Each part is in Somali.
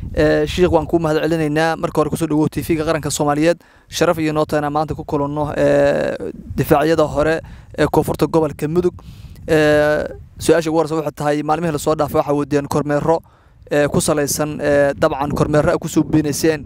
shiikh waan kuu mahad celinaynaa marka hore kusoo dhawow t v-ga qaranka soomaaliyeed sharaf iyo noota inaan maanta ku kulanno difaacyada hore ee koonfurta gobolka mudug su-aasha ugu horeysa waxay tahay maalmihii lasoo dhaafay waxaa wadeen kormeero ku salaysan dabcan kormeero a kusoo beenayseen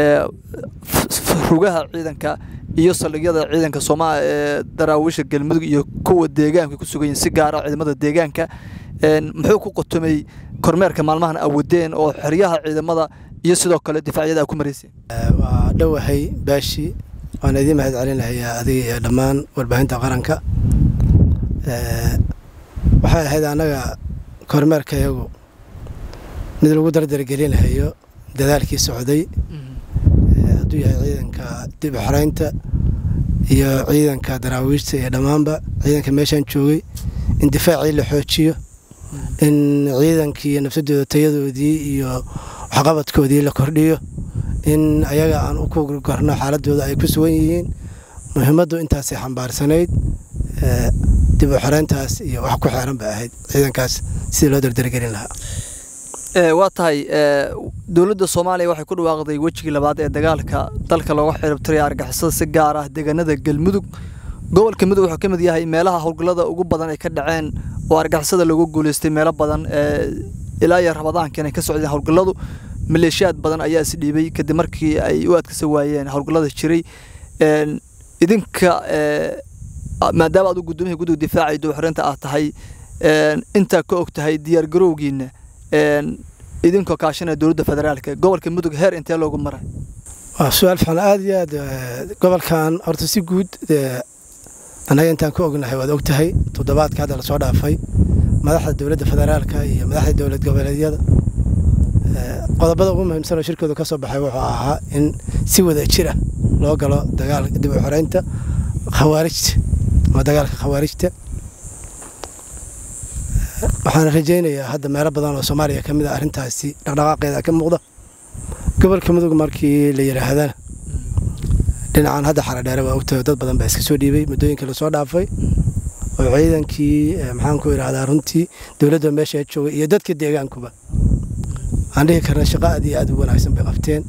rugaha ciidanka iyo saldhigyada ciidanka sooma ee daraawiisha galmudug iyo kuwa deegaanka ku sugan yihin si gaara ciidamada deegaanka muxuu ku qotomay kormeerka maalmahan a wadeen oo xeryaha ciidamada iyo sidoo kale difaacyada a ku marayseen waa dhowahay baashi waan idiin mahad celinayaa adiga iyo dhammaan warbaahinta qaranka waxay ahayd annaga kormeerka iyagu mid lagu dardargelinayo dadaalkii socday hadduu yahay ciidanka dib xaraynta iyo ciidanka daraawiishta iyo dhammaanba ciidanka meeshaan joogay in difaacii la xoojiyo in ciidankii iyo nafsadooda tayadoodii iyo waxqabadkoodii la kordhiyo in ayaga aan u kugarno xaaladooda ay ku sugan yihiin muhiimaddu intaasay xambaarsanayd dib u xarayntaas iyo wax ku xeeran bay ahayd ciidankaas sidii loo dardargelin lahaa waa tahay dowladda soomaaliya waxay ku dhawaaqday wejigii labaad ee dagaalka dalka looga xiribtiraya argixisada si gaar ah deegaanada galmudug gobolka mudug wuxuu ka mid yahay meelaha howlgallada ugu badan ay ka dhaceen oo argixisada loogu guuleystay meelo badan ilaa iyo rabadaanka inay ka socdeen howlgalladu maleeshiyaad badan ayaa is dhiibay kadib markii ay u adkasa waayeen howlgallada jiray idinka maadaama aad u gudoomiyihii guddiga difaaca iyo dowxarinta aad tahay intaa ka og tahay diyaargarowgiina idinkoo kaashanaya dowladda federaalka gobolka mudug heer intee loogu maray waa su-aal fiican aada iyo aad gobolkan horta si guud annaga intaan ka ognahay waad og tahay toddobaadka hadda lasoo dhaafay madaxda dowladda federaalka iyo madaxda dowlad goboleedyada qodobada ugu muhiimsan oo shirkooda ka soo baxay wuxuu ahaa in si wada jira loo galo dagaalka dib u xoreynta khawaarijta ama dagaalka khawaarijta waxaana rajaynayaa hadda meelo badan oo soomaaliya ka mid a arrintaasi dhaqdhaqaaqeeda ka muuqda gobolka mudug markii la yidhaahdana dhinacan hadda xaradheere waa ogtahay dad badan baa iska soo dhiibay muddooyinkii lasoo dhaafay oo ciidankii maxaan ku idhahdaa runtii dowladda meesha joogay iyo dadka deegaankuba aan dhihi karna shaqo aad iyo aad u wanaagsan bay qabteen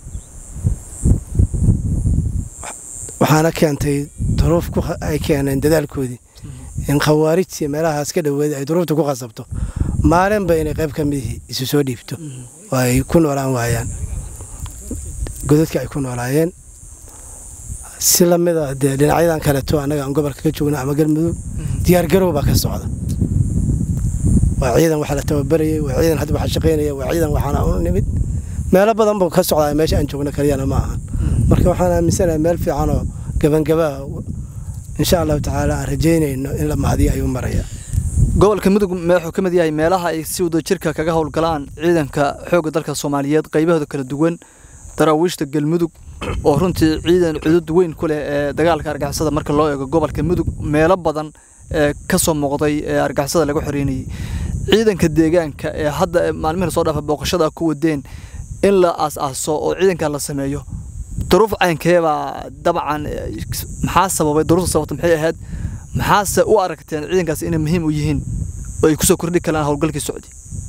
waxaana keentay duruuf ay keeneen dadaalkoodii in khawaarijtii meelahaas ka dhoweeda ay duruufta ku qasabto maalinba inay qayb ka midihii isu soo dhiibto oo ay ku noolaan waayaan godadka ay ku noolaayeen si lamida dee dhinacyadan kaleeto annaga aan gobolka ka joogna ama galmudug diyaargarow baa ka socda waa ciidan waxa la tababarayay waa ciidan hadda waxa shaqaynaya waa ciidan waxaana u nimid meelo badan buu ka socdaa meesha aan joogno kaliyana ma ahan marka waxaan aaminsanahay meel fiican oo gabangabaa insha allahu tacaala aan rajaynayno in la mahadiyo ayuu maraya gobolka mudug wuxuu ka mid yahay meelaha ay si wadajirka kaga howlgalaan ciidanka xoogga dalka soomaaliyeed qaybahooda kala duwan daraawiishta galmudug oo runtii ciidan cudud weyn ku leh ee dagaalka argixisada marka loo eego gobolka mudug meelo badan ee ka soo muuqday ee argixisada lagu xoreynayay ciidanka deegaanka ee hadda maalmihi lasoo dhaafa booqashada ku wadeen in la aas-aaso oo ciidankan la sameeyo duruuf caynkeebaa dabcan maxaa sababay duruufta sababta maxay ahayd maxaase u aragteen ciidankaas inay muhiim u yihiin oo ay kusoo kordhi karaan howlgalkii socdi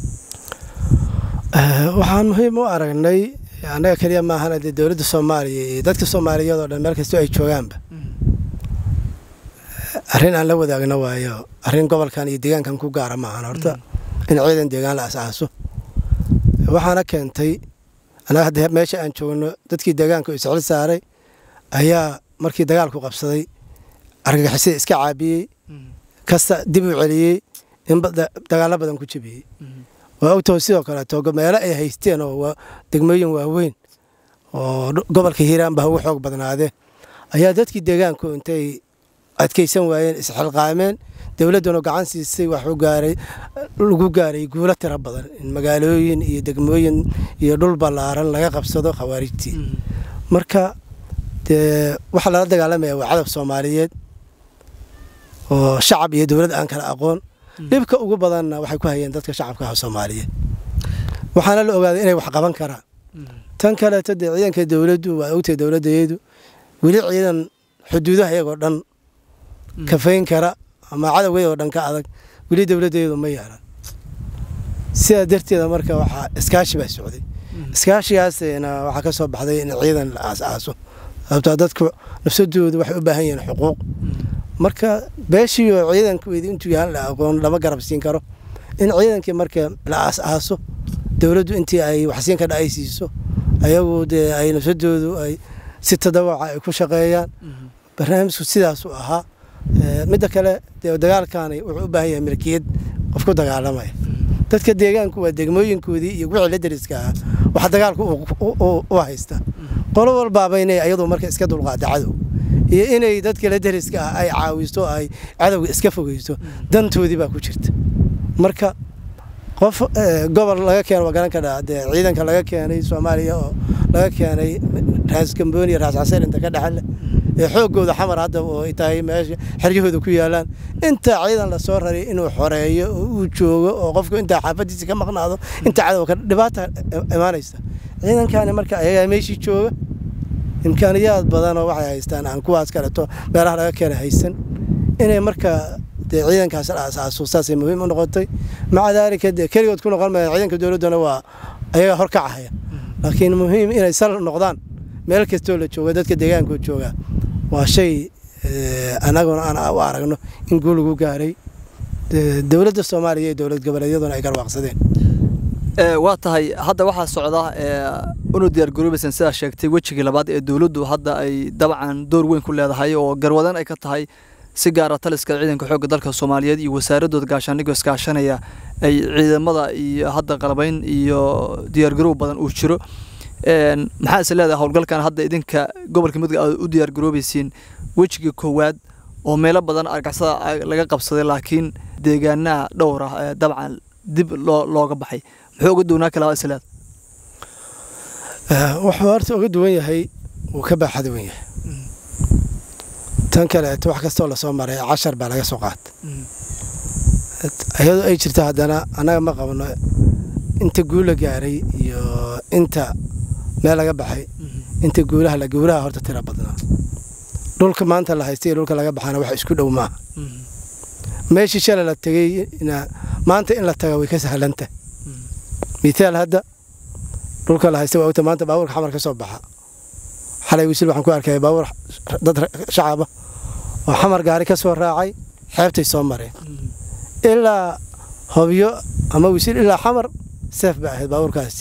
waxaan muhiim u aragnay annaga keliya maahana dee dowladda soomaaliya iyo dadka soomaaliyeed oo dhan meel kastoo ay joogaanba arrin aan la wadaagno waayo arrin gobolkan iyo deegaankan ku gaara maahan horta in ciidan deegaan la asaaso waxaana keentay annaga hadda meesha aan joogno dadkii deegaanka isxil saaray ayaa markii dagaalku qabsaday argagixisada iska caabiyey kasta dib u celiyey in dagaallo badan ku jebiyey waa ogtaho sidoo kaleeto meelo ay haysteen oo degmooyin waaweyn oo gobolka hiiraan ba ugu xoog badnaadeen ayaa dadkii deegaanku intay adkaysan waayeen isxilqaameen dowladduna gacan siisay wax lagu gaaray guulo tiro badan in magaalooyin iyo degmooyin iyo dhul ballaaran laga qabsado khawaarijtii marka dee waxaa lala dagaalamaya waa cadab soomaaliyeed oo shacab iyo dowlad aan kala aqoon dhibka ugu badanna waxay ku hayeen dadka shacabka ah soomaaliyeed waxaana la ogaaday inay wax qaban karaan tan kaleeto dee ciidanka dowladdu waa ogtahay dowladdeedu weli ciidan xuduudaha iyagoo dhan kafayn kara ama cadowgeedoo dhan ka adag weli dowladdeedu ma yeelan sidaa darteeda marka waxaa iskaashi baa socday iskaashigaasna waxaa ka soo baxday in ciidan la aas-aaso sababtoo dadku nafsadoodu waxay u baahan yihiin xuquuq marka beeshiioo ciidankoodii intuu yahan la aqoon lama garab siin karo in ciidankii marka la aas-aaso dowladdu intii ay waxsiin ka dhacay siiso ayagu dee ay nafsadoodu ay si tadawaca ay ku shaqeeyaan barnaamijku sidaasuu ahaa midda kale dee dagaalkaani wuxuu u baahan yahay milkiyad qof ku dagaalamaya dadka deegaanku waa degmooyinkoodii iyo wixii la dariska ahaa waxa dagaalku u haysta qolo walbaaba inay ayadu marka iska dulqaada cadow iyo inay dadka la dariska ah ay caawisto ay cadowga iska fogeyso dantoodii baa ku jirta marka qof gobol laga keeno waa garan kadhaa dee ciidanka laga keenay soomaaliya oo laga keenay raas gambooniya raas casir inta ka dhexle ee xoogooda xamar hadda oo ay tahay meesha xeryahooda ku yaalaan inta ciidan lasoo raray inuu xoreeyo oo uu joogo oo qofku intaa xaafadiisa ka maqnaado inta cadowka dhibaata imaanaysa ciidankani marka ayagaa meeshii jooga imkaaniyaad badanoo waxay haystaan aan kuwaas kaleto meelaha laga keena haysan inay marka dee ciidankaas la asaaso saasay muhiim u noqotay maca daalika dee keligood ku noqon maya ciidanka dowladduna waa ayagaa horkacahaya laakiin muhiim inay sal noqdaan meel kastoo la jooga dadka deegaankoo jooga waa shay annaguna aan u aragno in guul lagu gaaray dowladda soomaaliya iyo dowlad goboleedyaduna ay garwaaqsadeen waa tahay hadda waxaa socda unu diyaar garoobaysan sidaa sheegtay wejigii labaad ee dowladdu hadda ay dabcan door weyn ku leedahay oo garwadan ay ka tahay si gaara taliska ciidanka xoogga dalka soomaaliyeed iyo wasaaradooda gaashaandhigoo iskaashanaya ay ciidamada iyo hadda qalabayn iyo diyaargaroow badan uu jiro maxaa is leedahay howlgalkan hadda idinka gobolka mudug aad u diyaar garoobaysiin wejigii koowaad oo meelo badan argixisada laga qabsaday laakiin deegaanaha dhowr ah ee dabcan dib loo looga baxay muxuu uga duwnaa kalaa is leedahay wuxuu horta uga duwan yahay wuu ka baaxad wan yahay tan kaleeto wax kastoo lasoo maray cashar baa laga soo qaata iyadoo ay jirta haddana annaga ma qabno inta guula gaaray iyo inta meel laga baxay inta guulaha la gowraha horta tira badnaa dhulka maanta la haystay iyo dhulka laga baxana wax isku dhow maaha meeshii shalay la tegey maanta in la taga way ka sahlanta mithaal hadda dhulka la haystay waa ogta maanta baabuurka xamar ka soo baxa xalay wisil waxaan ku arkaya baabuur dad shacaba oo xamar gaari ka soo raacay xeebtay soo mareen ilaa hobyo ama wisil ilaa xamar seef bay ahayd baabuurkaasi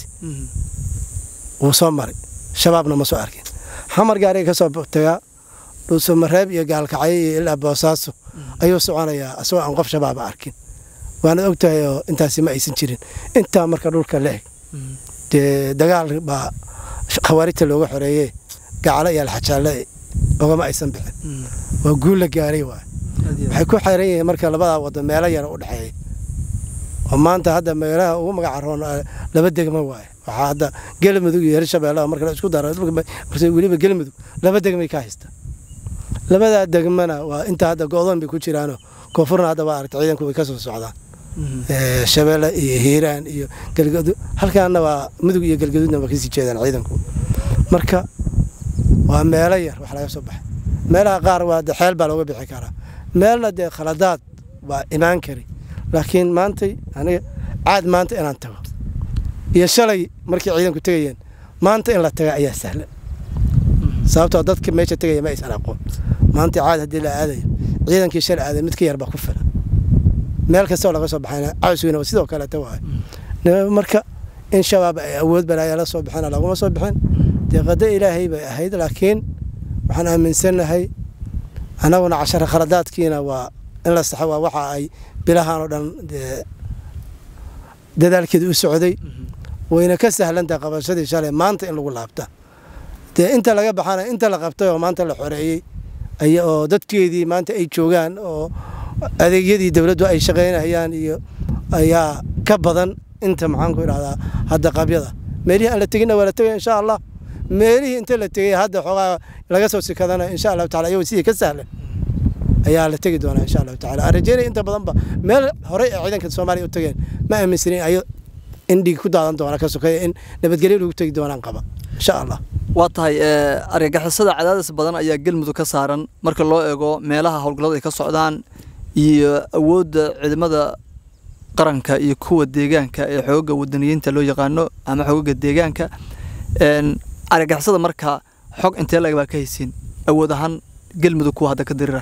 wuu soo maray shabaabna ma soo arkin xamar gaariga ka soo tagaa dhuusamareeb iyo gaalkacyo iyo ilaa boosaaso ayuu soconayaa asagoo aan qof shabaaba arkin waanad og tahay oo intaasi ma aysan jirin intaa marka dhulka la eg dee dagaal baa khawaarijta looga xoreeyey gacalo iyo alxajaalle ogama aysan bixin waa guul la gaaray waay waxay ku xeran yihiin marka labadaa wado meelo yara u dhexeeya oo maanta hadda meelaha ugu magaca roon laba degmo waaye waxaa hadda galmudug iyo hirshabeellaha marka la isku daro weliba galmudug laba degmay ka haysta labadaa degmana waa inta hadda go-doon bay ku jiraanoo koonfurna hadda waa aragta ciidanku way ka soo socdaan shabeelle iyo hiiraan iyo galgadud halkaana waa mudug iyo galgaduudna waa kasii jeedaan ciidanku marka waa meelo yar wax laga soo baxay meelaha qaar waa de xeel baa looga bixi karaa meelna dee khaladaad waa imaan kari laakiin maantay aniga caad maanta inaan tago iyo shalay markii ciidanku tegayeen maanta in la taga ayaa sahlan sababtoo dadka meesha tegaya ma aysan aqoon maanta caad haddii la aadayo ciidankii shalay aaday mid ka yar baa ku filan meel kastoo laga soo baxayna cawsweyna sidoo kaleeta waay marka in shabaab ay awood balaaya la soo bixina laguma soo bixin dee qado ilaahay bay ahayd laakiin waxaan aaminsannahay annaguna cashara khaladaadkiina waa in la saxo waa waxa ay bilahan oo dhan dadaalkeeda u socday wayna ka sahlantaha qabashadii shalay maanta in lagu laabta dee inta laga baxana inta la qabtay oo maanta la xoreeyey oo dadkeedii maanta ay joogaan oo adeegyadii dowladdu ay shaqaynayaan iyo ayaa ka badan inta maxaanku idhahdaa hadda qabyada meelihii aan la teginna waa la tegaya insha allah meelihii inta la tegay hadda xoogaa laga soo sikadana insha allahu tacala iyagoo sidii ka sahlan ayaa la tegi doonaa insha allahu tacala aan rajeynaya inta badanba meel horey ee ciidanka soomaaliya u tageen ma aaminsanin ayo in dhig ku daadan doona ka sokeeya in nabadgelyo lagu tegi doonaan qaba insha allah waa tahay argagixisada cadaadis badan ayaa galmudug ka saaran marka loo eego meelaha howlgallada ay ka socdaan iyo awoodda ciidamada qaranka iyo kuwa deegaanka ee xooga wadaniyiinta loo yaqaano ama xoogaga deegaanka argagixisada markaa xog intee lag baa ka haysiin awood ahaan galmudug kuwa hadda ka dirira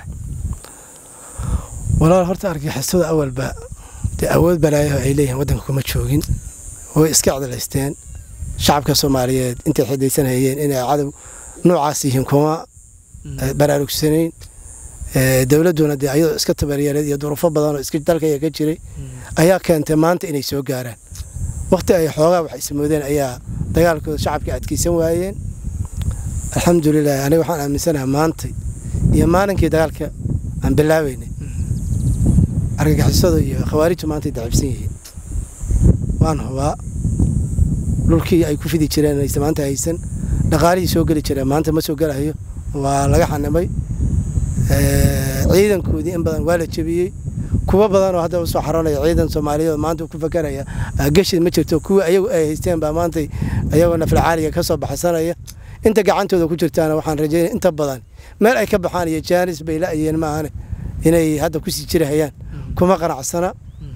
walaal horta argagixisada awalba dee awood balaayaho ay leeyihiin waddanka kuma joogin way iska cdalaysteen shacabka soomaaliyeed intay xidaysanhayeen inay cadow noocaas yihiin kuma baraarugsanayn dowladduna dee ayadoo iska tabaryareed iyo duruufo badanoo iska dalkaya ka jiray ayaa keentay maanta inay soo gaaraan wakhti ay xoogaa wax ismoodeen ayaa dagaalkooda shacabka adkeysan waayeen alxamdulilah aniga waxaan aaminsanaha maantay iyo maalinkii dagaalka aan bilaabeynay argagixisada iyo khawaarijtu maantay dacibsan yihiin waan hubaa dhulkii ay ku fidi jireen aysa maanta haysan dhaqaalihii soo geli jireen maanta ma soo gelahayo waa laga xanimay ciidankoodii in badan waa la jebiyey kuwo badanoo hadda usoo xaroonaya ciidan soomaaliyeed maanta ku fakaraya gashi ma jirto kuwii ayagu ay haysteen baa maantay ayagoo nafalcaaliga ka soo baxsanaya inta gacantooda ku jirtaana waxaan rajeynaya inta badan meel ay ka baxaan iyo jaanis bay la-ayeen maahane inay hadda kusii jirahayaan kuma qanacsana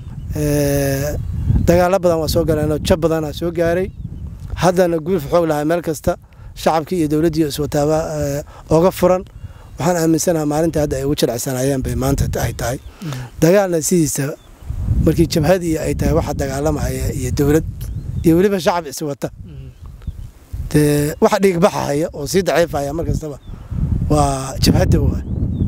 dagaalo badan waa soo galeenoo jab badanaa soo gaaray haddana guulf xoog lahaa meel kasta shacabkii iyo dowladdii iswataaba oga furan waxaan aaminsanaha maalinta hadda ay ugu jilcsanayeen bay maanta ay tahay dagaalna sidiisa markii jabhadii ay tahay waxa dagaalamaya iyo dowlad iyo weliba shacab iswata dee waxa dhiigbaxahaya oo sii daciifaya mar kastaba waa jabhadda waa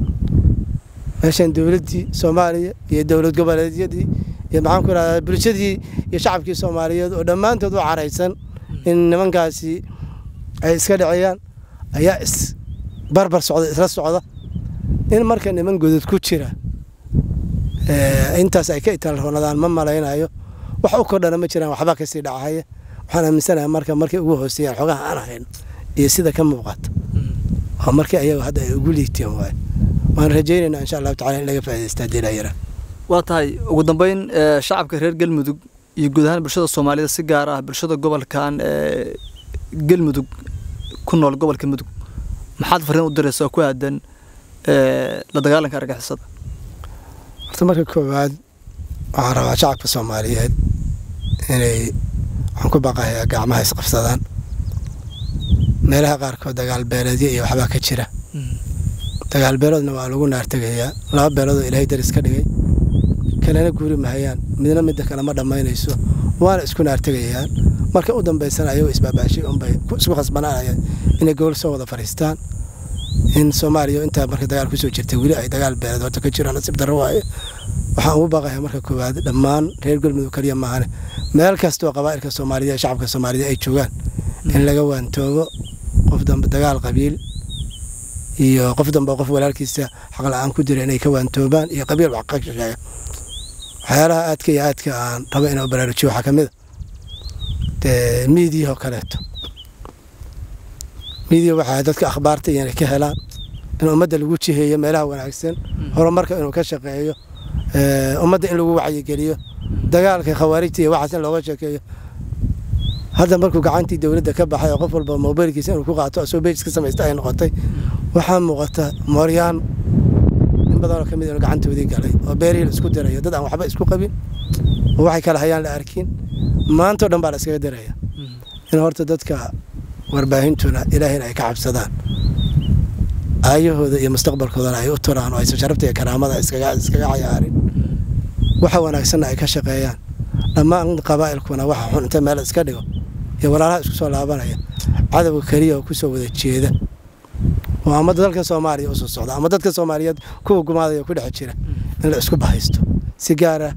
meeshan dowladdii soomaaliya iyo dowlad goboleedyadii iyo maxaan ku irahdaa bulshadii iyo shacabkii soomaaliyeed oo dhammaantood u caraysan in nimankaasi ay iska dhiciyaan ayaa is barbar socda isla socda in marka niman godod ku jira intaas ay ka itaalroonadaan ma malaynayo wax u kordhana ma jiraan waxba kasii dhacahaya waxaan aaminsanaha marka markay ugu hooseeyaan xogaha aan hayno iyo sida ka muuqata waa markii ayaga hadda ay ugu liigteen waay waan rajaynaynaa insha allahu tacala in laga faa'idaystaa dilayara waa tahay ugu dambeyn shacabka reer galmudug iyo guud ahaan bulshada soomaalida si gaar ah bulshada gobolkan galmudug ku nool gobolka mudug maxaad fariin u diraysa oo ku aadan la dagaalanka argixisada horta marka koowaad waxaan rabaa shacabka soomaaliyeed inay waxaan ku baqayaa gacmaha isqabsadaan meelaha qaarkood dagaal beeleedyo iyo waxbaa ka jira dagaal beeloodna waa lagu naartegayaa laba beeloodoo ilaahay daris ka dhigay kalena guuri mahayaan midna midda kale ma dhammaynayso waana isku naartegayaan marka u dambaysana ayagoo isbaabaashay unbay isku khasbanaanayaan inay gobol soo wada fadhiistaan in soomaaliya intaa marka dagaal kusoo jirtay weli ay dagaal beeleed horta ka jiraan nasiib darro waaye waxaan ugu baaqayaa marka koowaad dhammaan reer galmudug kaliya maahane meel kastoo qabaa'ilka soomaaliya ee shacabka soomaaliya ay joogaan in laga waantoobo qof dambe dagaal qabiil iyo qof dambe qof walaalkiisa xaqla-aan ku jira inay ka waantoobaan iyo qabiil wax ka sheega waxyaalaha aadka iyo aadka aan rabo inuu baraarujiyo waxaa ka mid a dee miidiyahoo kaleeto miidiya waxaa dadka akhbaarta inay ka helaan in ummadda lagu jiheeyo meelaha wanaagsan horumarka inuu ka shaqeeyo ummadda in lagu wacyigeliyo dagaalka khawaarijta iyo waxaas in looga sheekeeyo hadda markuu gacantii dowladda ka baxay oo qof walba mobilkiisa inuu ku qaato asoo bejis ka samaysta ay noqotay waxaa muuqata mooryaan in badanoo ka mid inuu gacantoodii galay oo beerihii la isku dirayo dad aan waxba isku qabin oo waxay kala hayaan la arkin maantao dhan baa la iskaga diraya in horta dadka warbaahintuna ilaahayna ay ka cabsadaan aayahooda iyo mustaqbalkoodana ay u turaan oo aysan sharafta iyo karaamada iskaga cayaarin waxa wanaagsanna ay ka shaqeeyaan dhammaan qabaa'ilkuna waxa xun inta meel iska dhigo iyo walaalaha isku soo laabanaya cadowga keliya oo kusoo wada jeeda oo ama dalka soomaaliya usoo socda ama dadka soomaaliyeed kuwa gumaadaya ku dhex jira in la isku bahaysto si gaara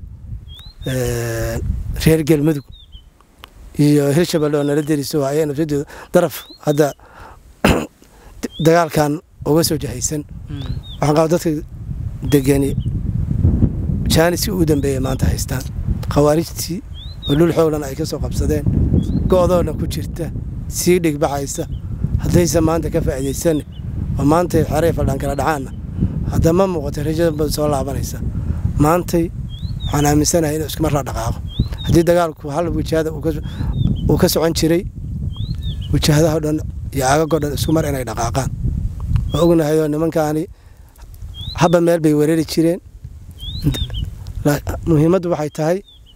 reer galmudug iyo hirshabelle oo nala deriso ayay nafsadooda daraf hadda dagaalkan uga soo jahaysan waxaan qaba dadka degani jaaniskii ugu dambeeyay maanta haystaan khawaarijtii oo dhul xooglan ay ka soo qabsadeen go'doona ku jirta sii dhigbaxaysa haddayse maanta ka faa'iidaysan oo maantay xeray faldhan kala dhacaanna haddama muuqata rajada bad soo laabanaysa maantay waxaan aaminsanahay inuu iskumar la dhaqaaqo haddii dagaalku hal wajahada uu ka socon jiray wajahadaha dhan iyo aagagoo dhan isku mar inay dhaqaaqaan oo ognahayoo nimankaani haba meel bay wereeri jireen muhiimaddu waxay tahay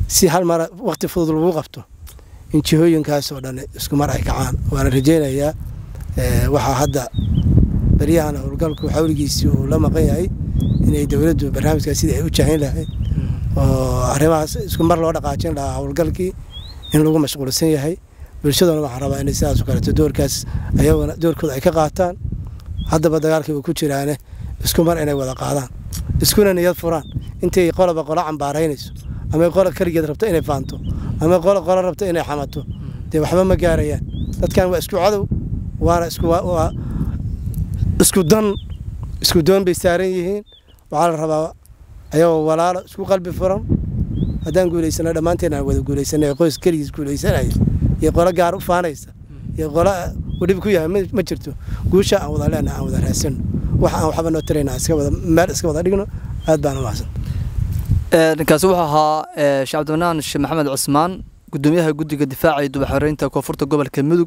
si hal mara waqti fudud lagu qabto in jihooyinkaasoo dhan isku mar ay kacaan waana rajaynayaa waxaa hadda beryahan howlgalku xawligiisii uu la maqan yahay inay dowladdu barnaamijkaas sidii ay u jahayn lahayd oo arrimahaas isku mar loo dhaqaajin lahaa howlgalkii in lagu mashquulsan yahay bulshaduna waxaan rabaa inay sidaasoo kaleeto doorkaas ayaguna doorkooda ay ka qaataan haddaba dagaalkii uu ku jiraane isku mar inay wada qaadaan iskuna niyad furaan intay qoloba qolo cambaaraynayso ama qolo keligeed rabto inay faanto ama qolo qolo rabto inay xamato dee waxba ma gaarayaan dadkan waa isku cadow waana isku waa isku dan isku doon bay saaran yihiin waxaa la rabaa ayagoo walaalo isku qalbi furan haddaan guulaysano dhammaanteen aan wada guulaysana qoys keligiis guulaysanaya iyo qolo gaar u faanaysa iyo qolo uu dhib ku yahay ma jirto guusha aan wada leenaha aan wada raasano wax aan waxba noo tarayna iska wada meel iska wada dhigno aad baan u mahadsan kaasi wuxuu ahaa sheekh cabdimanaan sheekh maxamed cusmaan gudoomiyaha guddiga difaaca iyo dubaxoreynta koonfurta gobolka mudug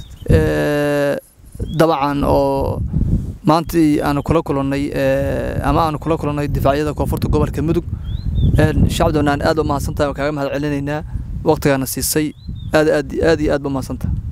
dabcan oo maantii aanu kula kulannay ama aanu kula kulannay difaacyada koonfurta gobolka mudug sheekh cabdimanaan aad u mahadsantahay waan kaaga mahad celinaynaa waqtigaana siisay aad aad aad iyo aad ba mahadsantahay